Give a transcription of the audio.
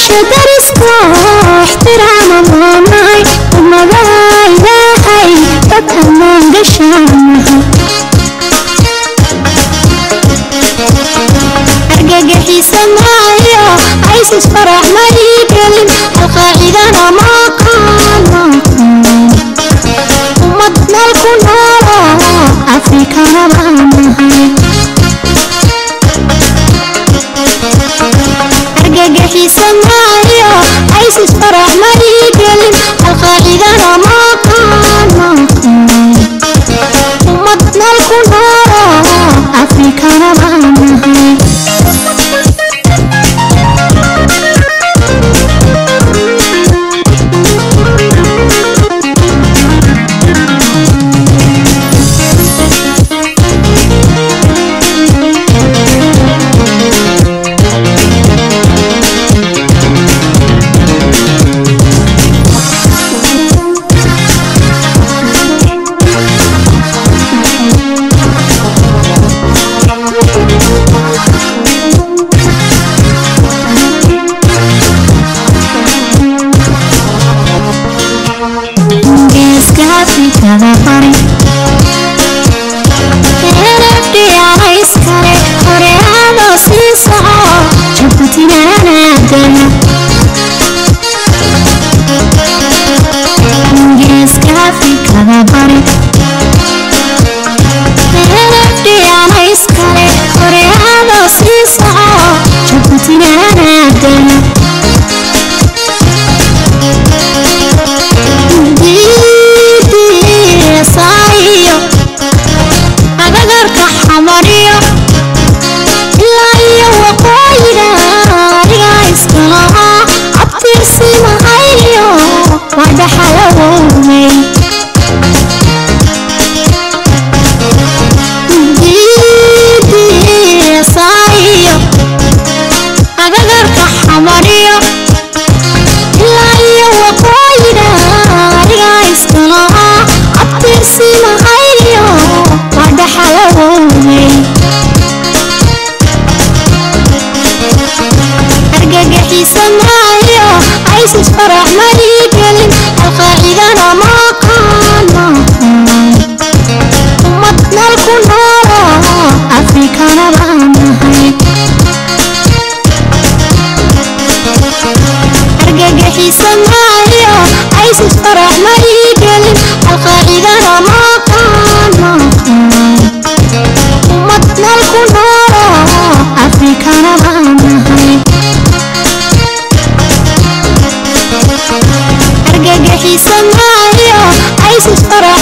dadka dariska ixtiraama maanahay ummada ilaahay dad ammaan gashaanahay argagixiisa maayo isis farax ma ii gelin alqaacidana ma qaadan ummad meel ku noolo afrikana baanahay argagixiisa maayo isis farax ma ii gelin alqaacidana ma qaadan ummad meel ku noolo afrikana baanahay geeska afrikada bari erafdhiyaana iskale hore adoo sii soco jabuutinaanaadana geeska afrikada bari erafdhiyaana iskale hore adoo sii soco jabuutinaanaadana diidiisaayo agagarka xamariyo ilaa iyo waqooyiga adiga iskalahaa abtiirsi mahayo waa dhaxalawowmay diidiisaayo agagarka xamariyo ilaa iyo waqooyiga adiga iskalahaa abtiirsi mahayo waa dhaxalawowmay argagixiisa maayo isis farax ma ii gelin alqaacidana ma qaadan ummad meel ku noolo afrikana baanahay argagixiisa maayo isis farax ma ii gelin alqaacidana ma qaadan ummad meel ku noolo afrikana baanahay argagixiisa maayo isis farax